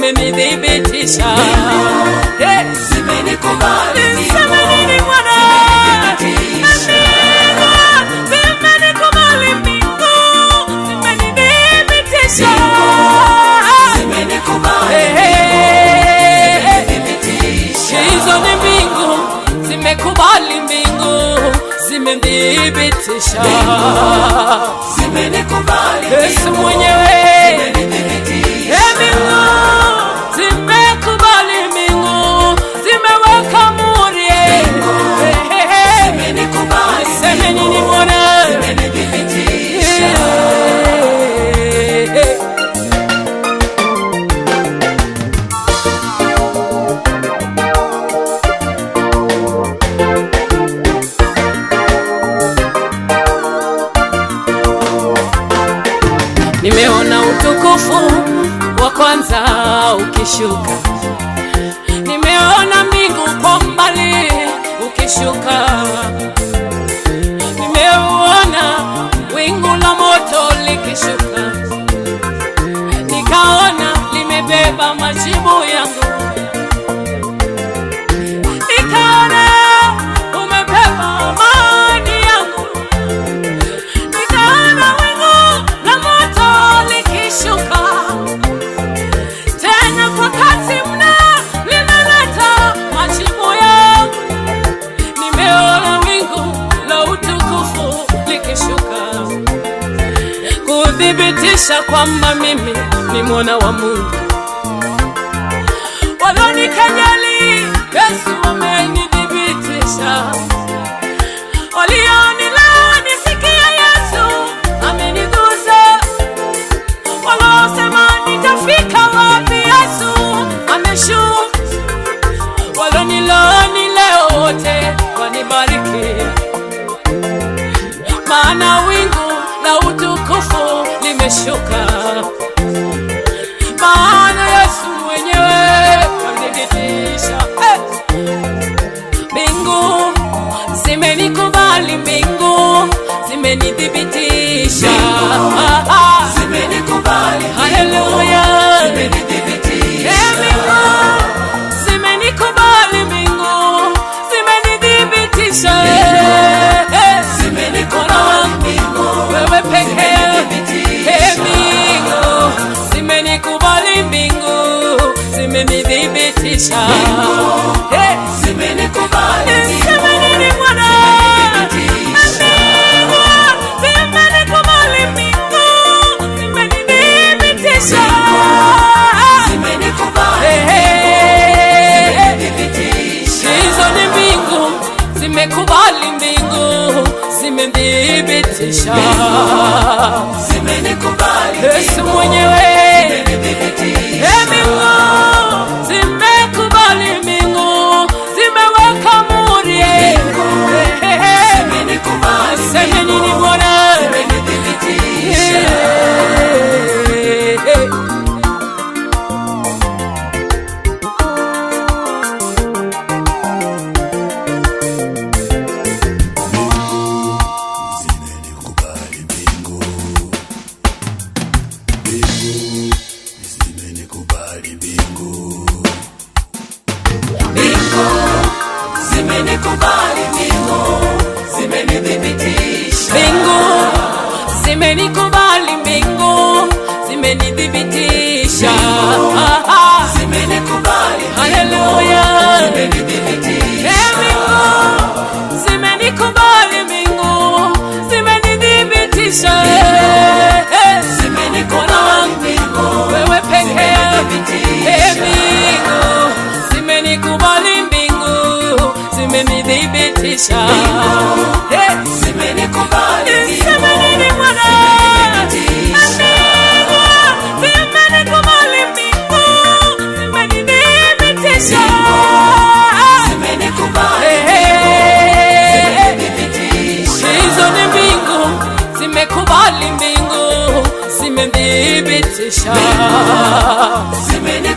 zimenithibitisha. Eh, zimenikubali niseme nini Bwana? Amina, zimenikubali mbingu, zimenithibitisha. zimenikubali Eh, eh, eh. thibitisha hizo ni mbingu zimekubali mbingu zimethibitisha zimenikubali yesu mwenyewe thibitisha Eh, mbingu zimekubali mbingu zimeweka muri eh, eh, eh. zimenikubali seme nini bwana zimenithibitisha Eh, eh. nimeona utukufu wa kwanza ukishuka nimeona mbingu kwa mbali ukishuka nimeona wingu la moto likishuka nikaona limebeba majibu yangu nikaona umebeba amani yangu nikaona wingu la moto likishuka tena kwa kasi mna linaleta majibu yangu nimeona wingu la utukufu likishuka kuthibitisha kwamba mimi ni mwana wa mungu walonikejeli yesu amenithibitisha walionilani sikia yesu amenigusa walosema nitafika wapi yesu ameshuka walonilani leo wote wanibariki maana wingu la utukufu limeshuka maana yesu mwenyewe kanithibitisha eh. mbingu zimenikubali mbingu zimenithibitisha Ah, ah. zimenikubali haleluya zimenithibitisha Eh, mbingu zimenikubali mbingu zimenithibitisha Eh, eh. Bwana wangu, wewe pekee Eh, mbingu zimenikubali mbingu zimenithibitisha Eh, zimenikubali niseme nini Bwana? Mbingu zimenikubali mbingu zimenithibitisha zimenikubali Eh, eh, eh. thibitisha hizo ni mbingu zimekubali mbingu zimethibitisha zimenikubali yesu mwenyewe thibitisha Eh, mbingu zimekubali mbingu zimeweka muri eh, eh, eh. zimenikubali seme nini bwana zimenithibitisha Eh, eh. zimenikubali mbingu mbingu zimenikubali mbingu mbingu zimenikubali mbingu zimenithibitisha mbingu zimenikubali mbingu zimenithibitisha Ah, ah. zimenikubali haleluya zimenithibitisha Eh, mbingu zimenikubali mbingu zimenithibitisha Eh, eh. Bwana wangu, mbingu wewe pekee Eh, mbingu zimenikubali mbingu zimenithibitisha Eh, zimenikubali niseme nini Bwana? Mbingu zimenikubali mbingu zimenithibitisha zimenikubali Eh, eh, eh. thibitisha hizo ni mbingu zimekubali mbingu zimethibitisha zimenikubali